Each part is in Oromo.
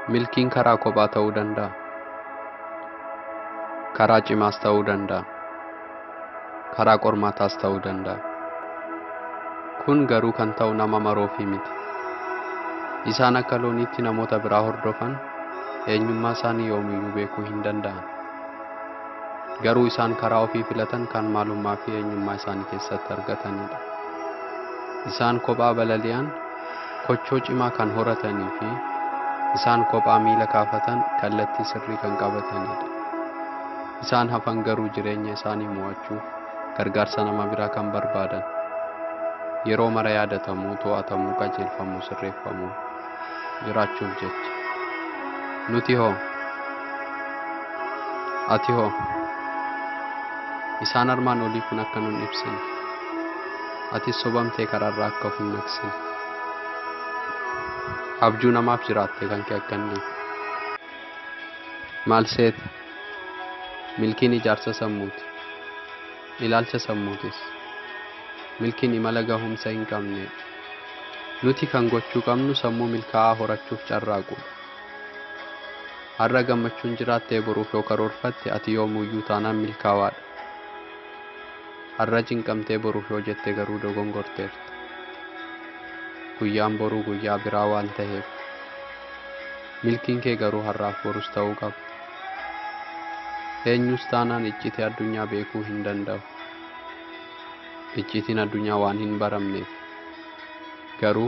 Milkiin karaa kophaa ta'uu danda'a. Karaa cimaas ta'uu danda'a. Karaa qormaataas ta'uu danda'a. Kun garuu kan ta'u nama maroofi miti. Isaan akka looniitti namoota biraa hordofan eenyummaa isaanii yoomiyyuu beekuu hin danda'an. Garuu isaan karaa ofii filatan kan maalummaa fi eenyummaa isaanii keessatti argatanidha. Isaan kophaa balali'an kochoo cimaa kan horatanii fi isaan kophaa miila kaafatan kallattii sirrii kan qabatanidha. Isaan hafan garuu jireenya isaanii mo'achuuf gargaarsa nama biraa kan barbaadan. Yeroo mara yaadatamuu, to'atamuu, qajeelfamuu, sirreeffamuu jiraachuuf jecha. Nuti hoo? Ati hoo? Isaan armaan olii kun akka nun ibsine. Atis sobamtee karaarraa akka of hin naqsine. Abjuu namaaf jiraattee kan kee akka hin Maal seete? Milkiin ijaarsa sammuuti. Ilaalcha sammuutis. Milkiin imala gahumsa hin qabnedha. Nuti kan gochuu qabnu sammuu milkaa'aa horachuuf carraaqudha. Har'a gammachuun jiraattee boruuf yoo karoorfatte ati yoomuyyuu taanaan milkaa'aadha. Har'a cinqamtee boruuf yoo jette garuu dogongorteerta. Guyyaan boruu guyyaa biraa waan ta'eef. Milkiin kee garuu har'aaf borus ta'uu qaba. Eenyus taanaan iccitii addunyaa beekuu hin danda'u. Iccitiin addunyaa waan hin baramneef. Garuu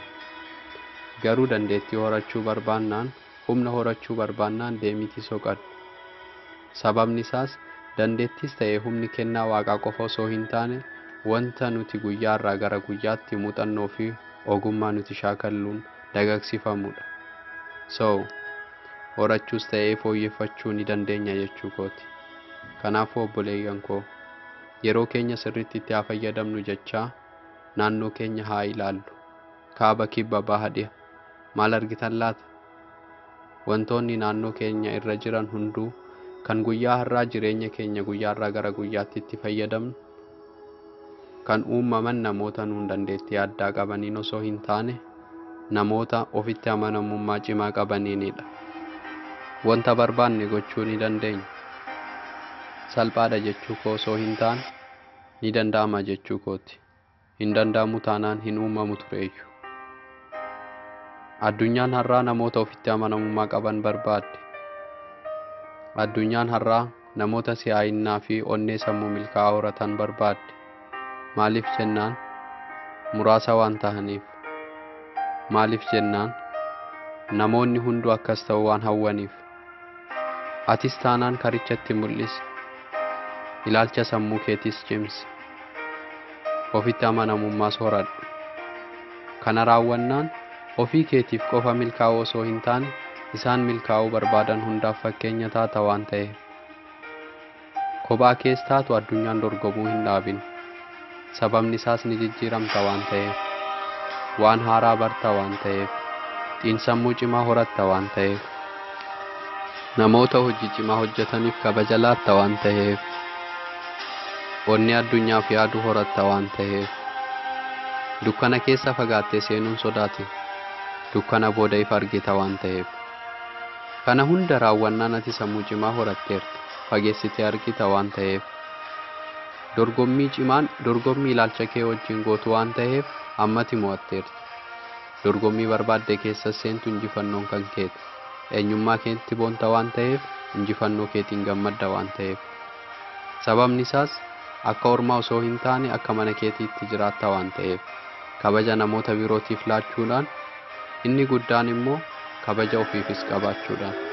garuu dandeettii horachuu barbaannaan humna horachuu barbaannaan deemitii soqadhu. Sababni isaas dandeettis ta'ee humni kennaa waaqaa qofa osoo hin taane wanta nuti guyyaarraa gara guyyaatti muuxannoo fi ogummaa nuti shaakalluun dagaagsifamudha. So, horachuus ta'ee fooyyeffachuu ni dandeenya jechuu kooti. Kanaafuu obboleeyyan koo yeroo keenya sirriitti itti haa fayyadamnu jechaa naannoo keenya haa ilaallu. Kaaba kibba baha dhiha. Maal argitan laata? Wantoonni naannoo keenya irra jiran hunduu kan guyyaa har'aa jireenya keenya guyyaarraa gara guyyaatti itti fayyadamnu kan uumaman namoota nuun dandeettii addaa qabaniin osoo hin taane namoota ofitti amanamummaa cimaa qabaniinidha. Wanta barbaanne gochuu ni dandeenya. Salphaadha jechuu koo osoo hin taane ni danda'ama jechuu kooti. Hin danda'amu taanaan hin uumamu tureeyyu. Addunyaan har'aa namoota ofitti amanamummaa qaban barbaadde. Addunyaan har'aa namoota si'aayinnaa fi onnee sammuu milkaa'aa horatan barbaadde. Maaliif jennaan muraasa waan tahaniif. Maaliif jennaan namoonni hunduu akkas ta'u waan hawwaniif. Atis taanaan karichatti mul'isi. Ilaalcha sammuu keetis cimsi. Ofitti amanamummaas horadhu. Kana raawwannaan ofii keetiif qofa milkaa'uu osoo hin taane isaan milkaa'uu barbaadan hundaaf fakkeenya taata waan ta'eef. Kophaa kees taatu addunyaan dorgomuu hin dhaabin. Sababni isaas ni jijjiiramta waan ta'eef. Waan haaraa barta waan ta'eef. Xiinsammuu cimaa horatta waan ta'eef. Namoota hojii cimaa hojjetaniif kabaja laatta waan ta'eef. Onni addunyaaf yaaduu horatta waan ta'eef. Dukkana keessa fagaattee seenuun sodaatin. Dukkana booda ifa argita waan ta'eef. Kana hunda raawwannaan ati sammuu cimaa horatteerta. Fageessitee argita waan ta'eef. Dorgommii cimaan dorgommii ilaalcha kee wajjin gootu waan ta'eef ammati mo'atteerta. Dorgommii barbaadde keessa seentu injifannoon kan keeti. Eenyummaa keetti boonta waan ta'eef injifannoo keetiin gammadda waan ta'eef. Sababni isaas akka ormaa osoo hin taane akka mana keetiitti jiraatta waan ta'eef. Kabaja namoota birootiif laachuudhaan inni guddaan immoo kabaja ofiifis qabaachuudhaan.